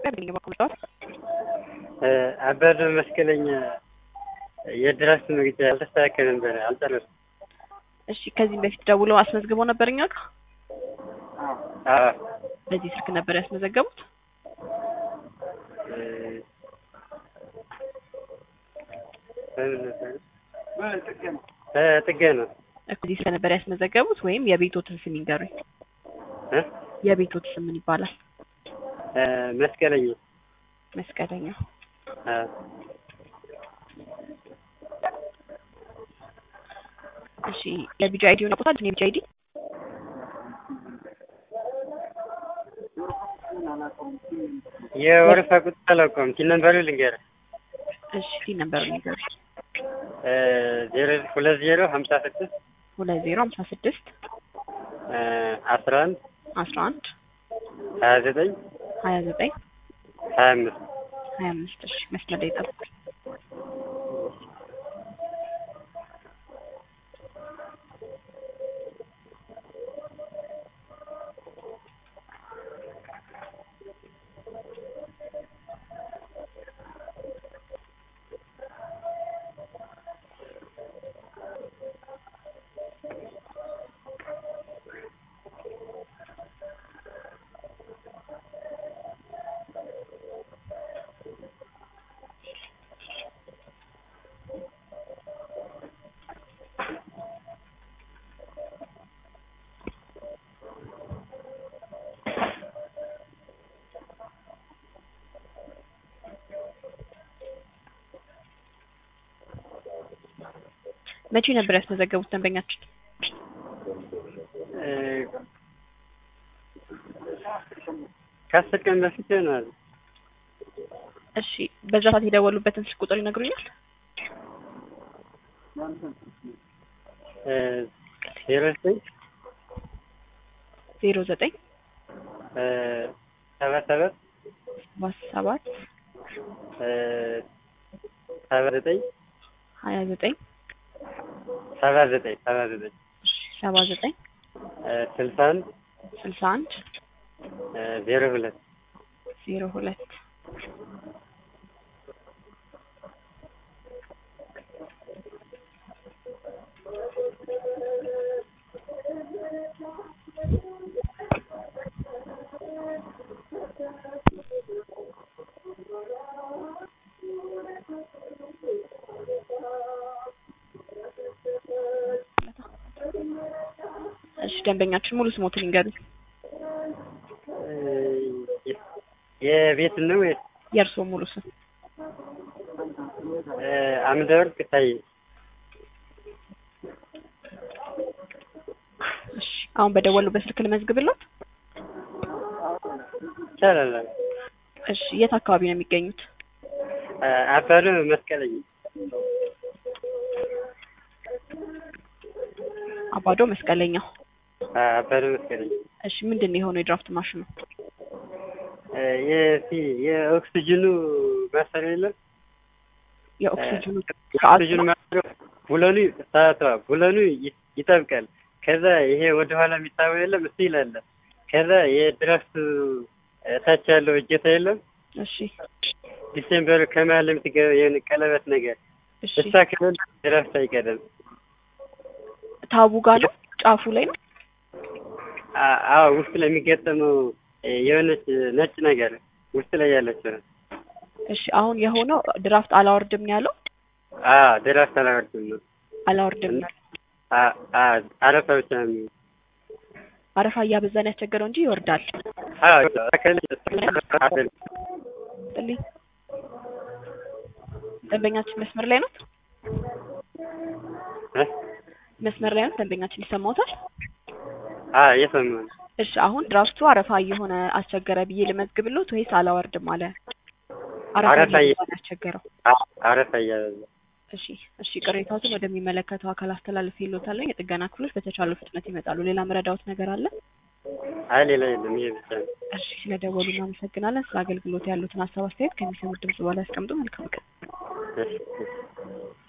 ኢትዮጵያ በኩል ጨዋታ አበበ መስቀለኛ የድራፍት መግዣ ያልተስተካከለ ነበር፣ አልጨረስኩም። እሺ ከዚህም በፊት ደውለው አስመዝግበው ነበር እኛ ጋር አዎ በዚህ ስልክ ነበር ያስመዘገቡት? ጥገና እኮ እዚህ ስልክ ነበር ያስመዘገቡት ወይም የቤቶትን ስም ይንገሩኝ። እ የቤቶት ስም ምን ይባላል? መስቀለኛ መስቀለኛ። አዎ እሺ የቢጂ አይዲ ሆነ ቁጣ የቢጂ አይዲ የወረፋ ቁጥር አላውቀውም። ቲን ነምበሩ ልንገርህ። እሺ ፊት ነበር ንገሩኝ። ዜሮ ሁለት ዜሮ ሀምሳ ስድስት ሁለት ዜሮ ሀምሳ ስድስት አስራ አንድ አስራ አንድ ሀያ ዘጠኝ ሀያ ዘጠኝ ሀያ አምስት ሀያ አምስት እሺ መስመር ላይ ጠብቁኝ። መቼ ነበር ያስመዘገቡት ደንበኛችን? ከአስር ቀን በፊት ይሆናል። እሺ በዛ ሰዓት የደወሉበትን ስልክ ቁጥር ይነግሩኛል? ዜሮ ዘጠኝ ዜሮ ዘጠኝ ሰባ ሰባት ሰባ ሰባት ሰባ ዘጠኝ ሀያ ዘጠኝ ሰባ ዘጠኝ ሰባ ዘጠኝ እሺ ሰባ ዘጠኝ ስልሳ አንድ ስልሳ አንድ ዜሮ ሁለት ዜሮ ሁለት እሺ ደንበኛችን ሙሉ ስሞትን ይንገሩኝ። የቤት ነው ወይ? የእርስዎ ሙሉ ስም? አምደ ወርቅ ታዬ። እሺ አሁን በደወሉበት ስልክ ልመዝግብሎት? ይቻላል። እሺ የት አካባቢ ነው የሚገኙት? አባዶ መስቀለኛ አባዶ መስቀለኛው። አባዶ መስቀለኛ። እሺ ምንድን ነው የሆነው የድራፍት ማሽኑ? የሲ የኦክሲጅኑ ማሰሪያ የለም የኦክሲጅኑ ኦክሲጅኑ ማሰሪያ ቡለኑ ሰዓቷ ቡለኑ ይጠብቃል። ከዛ ይሄ ወደ ኋላ የሚታየው የለም እሱ ይላል። ከዛ የድራፍቱ እታች ያለው እጀታ የለም እሺ ዲሴምበር ከመሀል የምትገባ የሆነ ቀለበት ነገር እሺ እሷ ከሌለ ድራፍት አይቀርም። ታቡ ጋር ነው ጫፉ ላይ ነው። አ- አዎ ውስጥ ላይ የሚገጠመው የሆነች ነጭ ነገር ውስጥ ላይ ያለችው ነው። እሺ አሁን የሆነው ድራፍት አላወርድም ነው ያለው። አዎ ድራፍት አላወርድም ነው። አላወርድም ነው አ- አ- አረፋ ብቻ ነው የሚሆነው። አረፋ እያበዛን ያስቸገረው እንጂ ይወርዳል። አዎ ከሌለ አይደለም። ጥልኝ ደንበኛችን መስመር ላይ ነው። እ? መስመር ላይ ነው። ደንበኛችን ይሰማዎታል? አዎ እየሰማሁ ነው። እሺ አሁን ድራፍቱ አረፋ እየሆነ አስቸገረ ብዬ ልመዝግብሎት ወይስ አላወርድም አለ? አረፋ አረፋ እየ- እየበዛ ነው ያስቸገረው። አ- አረፋ እያበዛ እሺ እሺ ቅሬታዎትን ወደሚመለከተው አካል አስተላልፍ ይሎታል። የጥገና ክፍሎች በተቻለ ፍጥነት ይመጣሉ። ሌላ መረዳዎት ነገር አለ? አይ ሌላ የለም። ይሄ ብቻ ነው። እሺ ስለደወሉ እናመሰግናለን። ስለ አገልግሎት ያሉትን ሀሳብ አስተያየት ከሚሰሙት ድምጽ በኋላ ያስቀምጡ። መልካም ቀን። እሺ፣ እሺ።